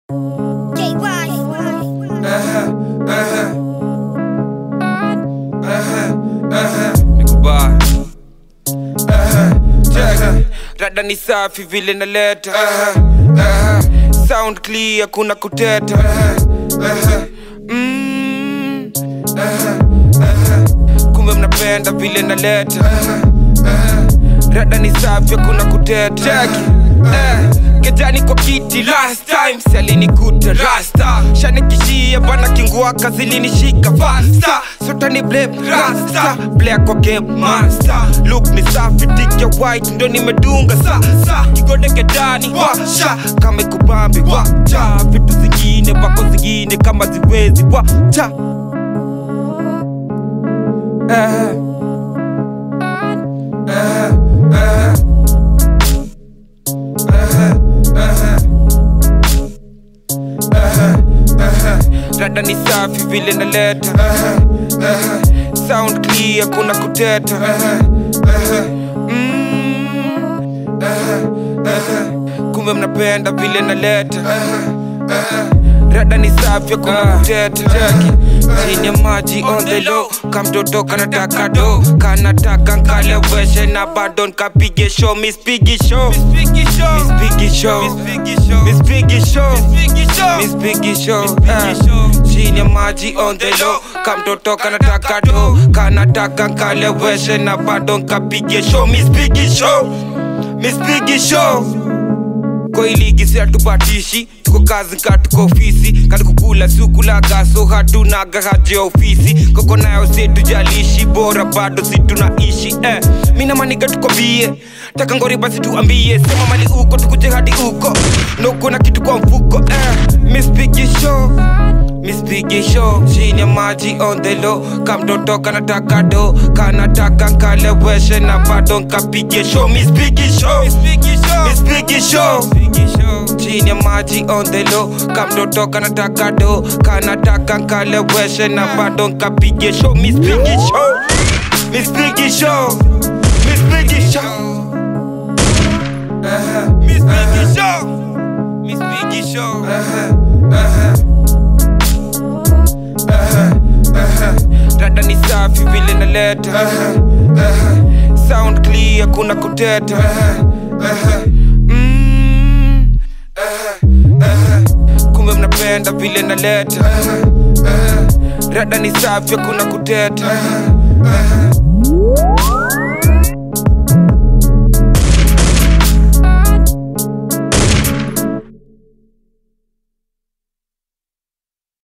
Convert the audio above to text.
nikubaya rada ni safi vile naleta sound clear kuna kuteta Mm. kumbe mnapenda vile naleta rada ni safi kuna kuteta Cheki. Eh, kejani kwa kiti last time sialinikuta rasta shanikishia bana kinguaka zilinishika fasta sotani blame rasta black kwa game master look ni safi tik ya white ndo nimedunga sasa kigode kedani washa kama ikubambi wacha vitu zingine wako zingine kama ziwezi wacha eh. Eh, eh. rada ni safi vile naleta sound clear kuna kuteta Mm. kumbe mnapenda vile naleta rada ni safi kuna kuteta Jackie. chini ya maji on the low kamtoto kanataka do kanataka nkaleweshe na bado nkapige show miss pigi show miss pigi show miss pigi show miss pigi show eh. chini ya maji on the low kamtoto kanataka do kanataka nkaleweshe na bado nkapige show miss pigi show miss pigi show kwa hii ligi si hatupatishi tuko kazi ka tuko ofisi kati kukula siukulaga so hatunaga haja ya ofisi koko nayo situjalishi bora bado situnaishi eh. mina maniga tukwambie taka ngori basi tuambie sema mali uko tukuje hadi uko noko na kitu kwa mfuko eh. mispigi show mispigi show chini ya maji on the low kamtoto kanataka do kanataka nkaleweshe na bado nkapige show mispigi show mispigi show chini ya maji on the low kamtoto kanataka do kanataka nkaleweshe na bado nkapige show mispigi show mispigi show mispigi show mispigi show mispigi show rada ni safi vile naleta sound clear kuna kuteta Mm. kumbe mnapenda vile naleta rada ni safi kuna kuteta